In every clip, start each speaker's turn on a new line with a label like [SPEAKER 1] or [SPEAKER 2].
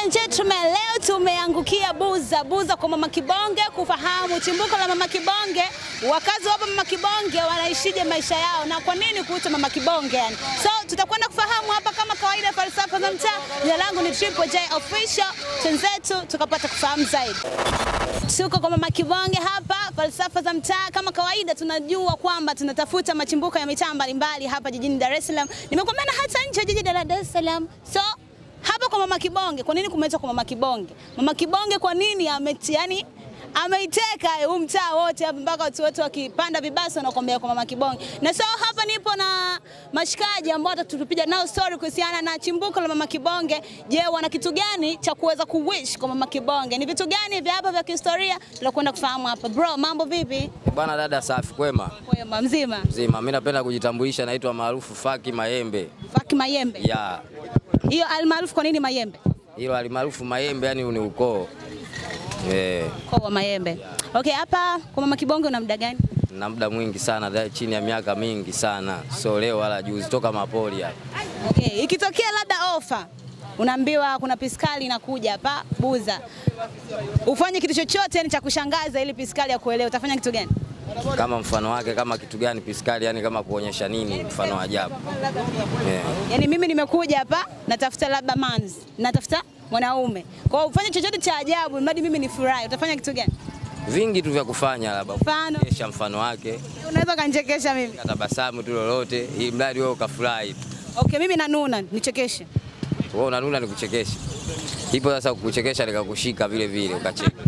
[SPEAKER 1] and gentlemen, leo tumeangukia Buza Buza kwa Mama Kibonge kufahamu chimbuko la Mama Kibonge, wakazi wa hapa Mama Kibonge wanaishije maisha yao na kwa nini kuitwa Mama Kibonge yani. So tutakwenda kufahamu hapa kama kawaida, falsafa za mtaa. Jina langu ni Triple J Official, twenzetu tukapata kufahamu zaidi. Tuko kwa Mama Kibonge hapa, falsafa za mtaa. Kama kawaida, tunajua kwamba tunatafuta machimbuko ya mitaa mbalimbali hapa jijini Dar es Salaam. Nimekuambia na hata nje ya jiji la Dar es Salaam. So hapa kwa Mama Kibonge, kwa nini kumeitwa kwa Mama Kibonge? Mama Kibonge kwa nini ameti, yani ameiteka huu mtaa wote hapa mpaka watu wote wakipanda vibasi wanakuambia kwa Mama Kibonge. Na so hapa nipo na mashikaji ambao watatupiga nao story kuhusiana na chimbuko la Mama Kibonge. Je, wana kitu gani cha kuweza kuwish kwa Mama Kibonge? Ni vitu gani vya hapa vya kihistoria tunakwenda kufahamu hapa. Bro, mambo vipi?
[SPEAKER 2] Bwana dada, safi kwema
[SPEAKER 1] Kwema mzima.
[SPEAKER 2] mzima. Mimi napenda kujitambulisha, naitwa maarufu Faki Mayembe
[SPEAKER 1] Faki Mayembe.
[SPEAKER 2] ya
[SPEAKER 1] Hiyo almaarufu kwa nini Mayembe?
[SPEAKER 2] hilo alimaarufu Mayembe, yani ni ukoo eh,
[SPEAKER 1] Kwa wa Mayembe. Okay, hapa kwa Mama Kibonge una muda gani?
[SPEAKER 2] na muda mwingi sana da, chini ya miaka mingi sana, so leo wala juzi, toka mapoli hapa.
[SPEAKER 1] Okay, ikitokea labda ofa unaambiwa kuna piskali inakuja hapa Buza, ufanye kitu chochote yani cha kushangaza ili piskali ya kuelewa, utafanya kitu gani?
[SPEAKER 2] Kama mfano wake kama kitu gani piskali, yani kama kuonyesha nini, mfano ajabu yeah.
[SPEAKER 1] Yani mimi nimekuja hapa natafuta labda manzi, natafuta mwanaume, kwa hiyo ufanye chochote cha ajabu mradi mimi nifurahi, utafanya kitu gani?
[SPEAKER 2] Vingi tu vya kufanya, labda
[SPEAKER 1] Mfano?
[SPEAKER 2] kesha mfano wake,
[SPEAKER 1] Unaweza ukanichekesha mimi?
[SPEAKER 2] katabasamu tu lolote, ili mradi wewe ukafurahi tu.
[SPEAKER 1] Okay, mimi nanuna, nichekeshe.
[SPEAKER 2] Wewe unanuna nikuchekesha, ipo sasa kukuchekesha nikakushika vile vile ukacheka.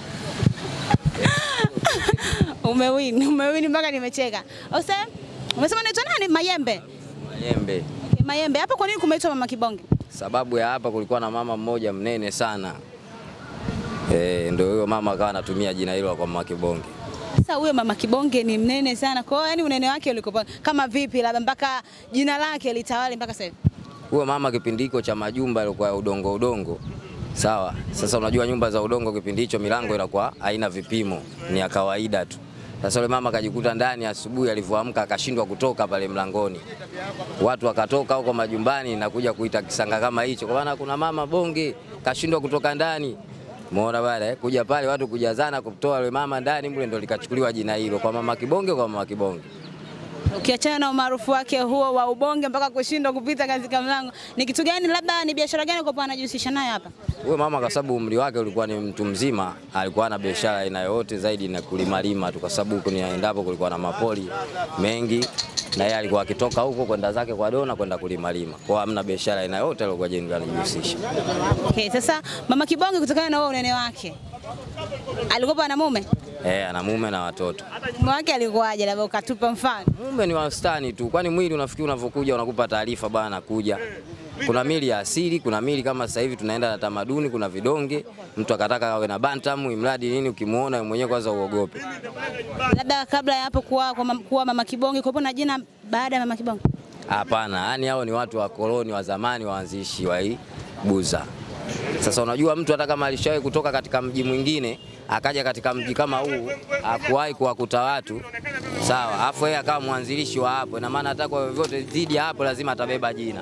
[SPEAKER 1] Umewin, umewin mpaka nimecheka. Ose, umesema naitwa nani? Mayembe.
[SPEAKER 2] Mayembe.
[SPEAKER 1] Okay, Mayembe. Hapa kwa nini kumeitwa Mama Kibonge?
[SPEAKER 2] Sababu ya hapa kulikuwa na mama mmoja mnene sana e, ndio huyo mama akawa anatumia jina hilo kwa Mama Kibonge.
[SPEAKER 1] Sasa huyo Mama Kibonge ni mnene sana. Kwa hiyo yani unene wake ulikopo kama vipi labda mpaka jina lake litawale mpaka sasa hivi.
[SPEAKER 2] Huyo mama kipindi hicho cha majumba yalikuwa ya udongo udongo, sawa. Sasa unajua nyumba za udongo kipindi hicho milango inakuwa haina vipimo, ni ya kawaida tu. Sasa yule mama akajikuta ndani asubuhi, alivyoamka akashindwa kutoka pale mlangoni, watu wakatoka huko majumbani na kuja kuita kisanga kama hicho, kwa maana kuna mama bonge kashindwa kutoka ndani. Umeona bale eh? kuja pale watu kujazana kumtoa yule mama ndani mle, ndo likachukuliwa jina hilo kwa mama Kibonge, kwa mama Kibonge.
[SPEAKER 1] Ukiachana na umaarufu wake huo wa ubonge mpaka kushindwa kupita katika mlango, ni kitu gani labda ni biashara gani kwa anajihusisha nayo hapa?
[SPEAKER 2] Huyo mama kwa sababu umri wake ulikuwa ni mtu mzima, alikuwa na biashara aina yoyote zaidi na kulimalima tu, kwa sababu huko niendapo kulikuwa na mapoli mengi, na yeye alikuwa akitoka huko kwenda zake kwa dona kwenda kulimalima, kwa hamna biashara aina yoyote alikuwa jeni anajihusisha.
[SPEAKER 1] Okay, sasa Mama Kibonge kutokana na huo unene wake alikuwa na mume?
[SPEAKER 2] Eh, ana mume na watoto.
[SPEAKER 1] Mume wake alikuwaje? Labda ukatupa mfano.
[SPEAKER 2] Mume ni wastani tu, kwani mwili unafikiri unavyokuja unakupa taarifa bwana, nakuja. Kuna mili ya asili, kuna mili kama sasa hivi tunaenda na tamaduni, kuna vidonge. Mtu akataka awe na bantam, imradi nini, ukimuona wewe mwenyewe kwanza uogope.
[SPEAKER 1] Labda kabla ya hapo kuwa, kuwa, mam- kuwa Mama Kibonge kuwepo na jina baada ya Mama Kibonge.
[SPEAKER 2] Hapana, yani hao ni watu wa koloni wa zamani, waanzishi wa hii Buza. Sasa unajua mtu hata kama alishawahi kutoka katika mji mwingine akaja katika mji kama huu hakuwahi kuwakuta watu sawa, afu yeye akawa mwanzilishi wa hapo, ina maana hata kwa vyovyote dhidi ya hapo lazima atabeba jina.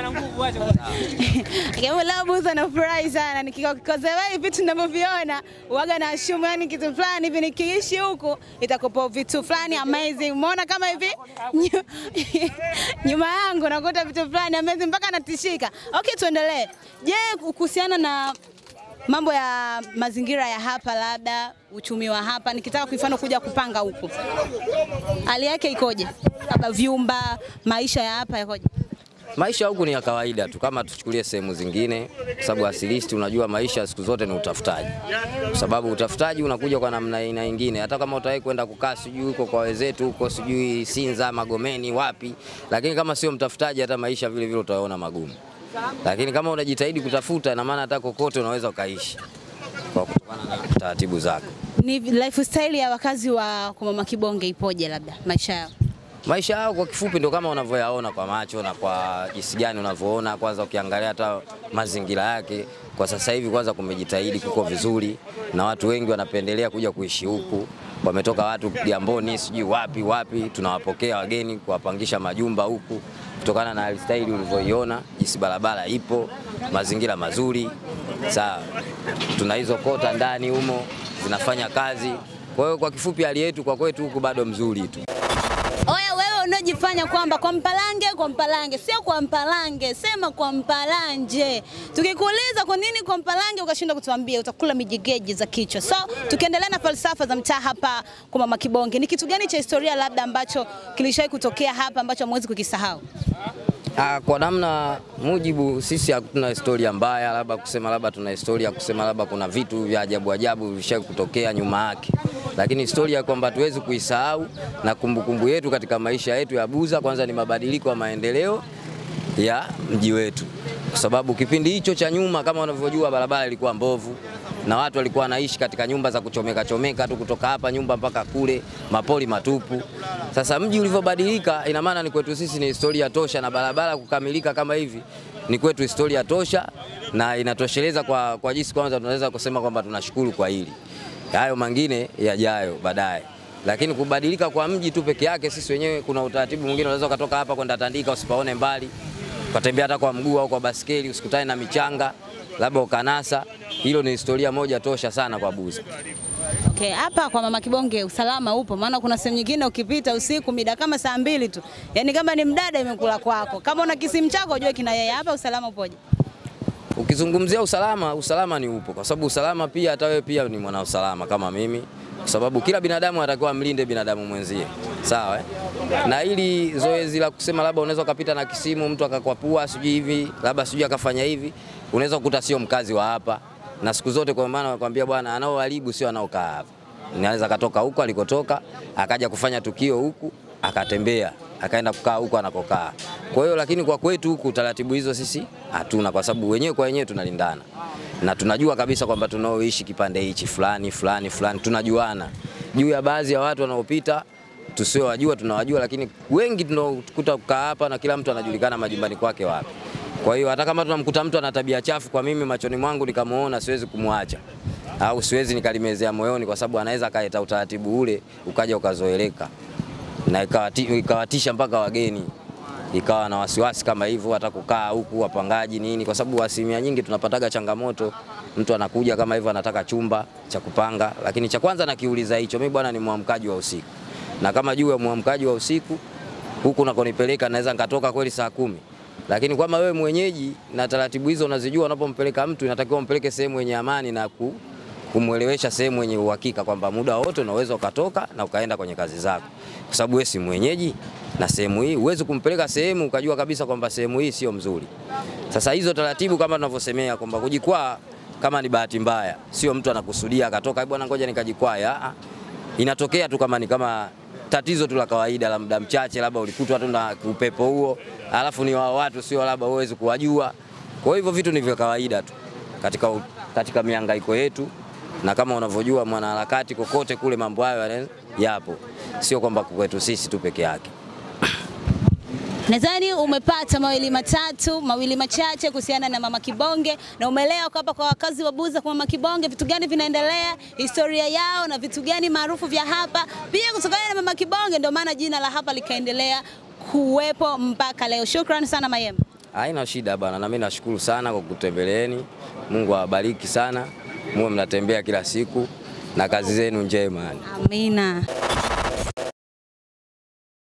[SPEAKER 1] Kama leo Buza nafurahi sana nikikozewa hivi vitu ninavyoviona uwaga na ashumu yani kitu fulani hivi nikiishi huku itakopa vitu fulani amazing. Umeona kama hivi Nyu- nyuma yangu nakuta vitu fulani amazing mpaka natishika. Okay, tuendelee. Je, kuhusiana na mambo ya mazingira ya hapa, labda uchumi wa hapa, nikitaka kwa mfano kuja kupanga huku, hali yake ikoje? Labda vyumba, maisha ya hapa yakoje?
[SPEAKER 2] Maisha huku ni ya kawaida tu, kama tuchukulie sehemu zingine, kwa sababu asilisti, unajua maisha siku zote ni utafutaji, kwa sababu utafutaji unakuja kwa namna aina nyingine. Hata kama utawahi kwenda kukaa sijui huko kwa wenzetu huko sijui Sinza, Magomeni, wapi, lakini kama sio mtafutaji, hata maisha vile vile utaona magumu. Lakini kama unajitahidi kutafuta, ina maana hata kokote unaweza ukaishi kwa kutokana na taratibu zako.
[SPEAKER 1] Ni lifestyle ya wakazi wa kwa Mama Kibonge ipoje, labda maisha yao?
[SPEAKER 2] Maisha yao kwa kifupi ndo kama unavyoyaona kwa macho na kwa jinsi gani unavyoona. Kwanza ukiangalia hata mazingira yake kwa sasa hivi, kwanza kumejitahidi, kuko vizuri na watu wengi wanapendelea kuja kuishi huku. Wametoka watu Kigamboni, sijui wapi wapi, tunawapokea wageni kuwapangisha majumba huku kutokana na lifestyle ulivyoiona, jinsi barabara ipo, mazingira mazuri, sawa. Tuna hizo kota ndani humo zinafanya kazi. Kwa hiyo kwa kifupi, hali yetu kwa kwetu huku bado mzuri tu.
[SPEAKER 1] Oya, wewe unaojifanya kwamba kwa Mpalange, kwa Mpalange, sio kwa Mpalange, sema kwa Mpalanje. Tukikuuliza kwa nini kwa Mpalange ukashinda kutuambia, utakula mijigeji za kichwa. So tukiendelea na falsafa za mtaa hapa kwa Mama Kibonge, ni kitu gani cha historia labda ambacho kilishawahi kutokea hapa ambacho hamwezi kukisahau?
[SPEAKER 2] Ah, kwa namna mujibu, sisi hatuna historia mbaya, labda kusema labda tuna historia kusema labda kuna vitu vya ajabu ajabu vishawahi kutokea nyuma yake, lakini historia kwamba tuwezi kuisahau na kumbukumbu yetu katika maisha yetu ya Buza, kwanza ni mabadiliko ya maendeleo ya mji wetu, kwa sababu kipindi hicho cha nyuma, kama unavyojua, barabara ilikuwa mbovu na watu walikuwa wanaishi katika nyumba za kuchomeka chomeka tu, kutoka hapa nyumba mpaka kule, mapoli matupu. Sasa mji ulivyobadilika, ina maana ni kwetu sisi ni historia tosha, na barabara kukamilika kama hivi ni kwetu historia tosha, na inatosheleza kwa, kwa jinsi kwanza tunaweza kusema kwamba tunashukuru kwa hili. Hayo mengine yajayo baadaye, lakini kubadilika kwa mji tu peke yake, sisi wenyewe kuna utaratibu mwingine, unaweza ukatoka hapa kwenda Tandika usipaone mbali, ukatembea hata kwa mguu au kwa baskeli, usikutane na michanga labda ukanasa. Hilo ni historia moja tosha sana kwa Buza.
[SPEAKER 1] Okay, hapa kwa Mama Kibonge usalama upo, maana kuna sehemu nyingine ukipita usiku mida kama saa mbili tu, yaani kama ni mdada imekula kwako, kama una kisimu chako ujue kina yeye. Hapa usalama upoje?
[SPEAKER 2] Ukizungumzia usalama, usalama ni upo, kwa sababu usalama pia, hata wewe pia ni mwana usalama kama mimi, kwa sababu kila binadamu anatakiwa amlinde binadamu mwenzie, sawa eh? Na ili zoezi la kusema labda unaweza ukapita na kisimu mtu akakwapua sijui hivi labda sijui akafanya hivi, unaweza kukuta sio mkazi wa hapa, na siku zote kwa maana nakwambia bwana, anaoharibu sio anaokaa hapa. Anaweza katoka huko alikotoka akaja kufanya tukio huku akatembea akaenda kukaa huko anakokaa. Kwa hiyo lakini kwa kwetu huku taratibu hizo sisi hatuna, kwa sababu wenyewe kwa wenyewe tunalindana na tunajua kabisa kwamba tunaoishi kipande hichi fulani fulani fulani, tunajuana juu ya baadhi ya watu wanaopita tusiowajua tunawajua, lakini wengi tunaokuta kukaa hapa na kila mtu anajulikana majumbani kwake wapi. Kwa hiyo hata kama tunamkuta mtu ana tabia chafu, kwa mimi machoni mwangu nikamuona, siwezi kumwacha au siwezi nikalimezea moyoni, kwa sababu anaweza akaleta utaratibu ule ukaja ukazoeleka na ikawati- ikawatisha mpaka wageni, ikawa na wasiwasi kama hivyo, hata kukaa huku wapangaji nini, kwa sababu asilimia nyingi tunapataga changamoto. Mtu anakuja kama hivyo, anataka chumba cha kupanga, lakini cha kwanza nakiuliza hicho, mimi bwana ni mwamkaji wa usiku, na kama juu ya mwamkaji wa usiku huku nakonipeleka naweza nikatoka kweli saa kumi, lakini kama wewe mwenyeji na taratibu hizo unazijua, unapompeleka mtu inatakiwa umpeleke sehemu yenye amani na ku, kumwelewesha sehemu yenye uhakika kwamba muda wote unaweza ukatoka na ukaenda kwenye kazi zako, kwa sababu wewe si mwenyeji na sehemu hii huwezi kumpeleka sehemu ukajua kabisa kwamba sehemu hii sio mzuri. Sasa hizo taratibu kama tunavyosemea kwamba kujikwaa kama ni bahati mbaya, sio mtu anakusudia akatoka "Eh, bwana, ngoja nikajikwaa. Ah, ah. Inatokea tu kama ni kama tatizo tu la kawaida la muda mchache, labda ulikutwa tu na upepo huo, alafu ni wao watu sio labda huwezi kuwajua. Kwa hivyo vitu ni vya kawaida tu katika, katika mihangaiko yetu, na kama unavyojua mwanaharakati kokote kule mambo hayo yana- yapo, sio kwamba kwetu sisi tu peke yake.
[SPEAKER 1] Nadhani umepata mawili matatu mawili machache kuhusiana na Mama Kibonge na umeelewa kwamba kwa wakazi wa Buza kwa Mama Kibonge vitu gani vinaendelea, historia yao na vitu gani maarufu vya hapa. Pia kutokana na Mama Kibonge ndio maana jina la hapa likaendelea kuwepo mpaka leo. Shukrani sana Mayem.
[SPEAKER 2] Haina shida bana, na mimi nashukuru sana kwa kutembeleeni. Mungu awabariki sana, muwe mnatembea kila siku na kazi zenu njema. yani.
[SPEAKER 1] Amina.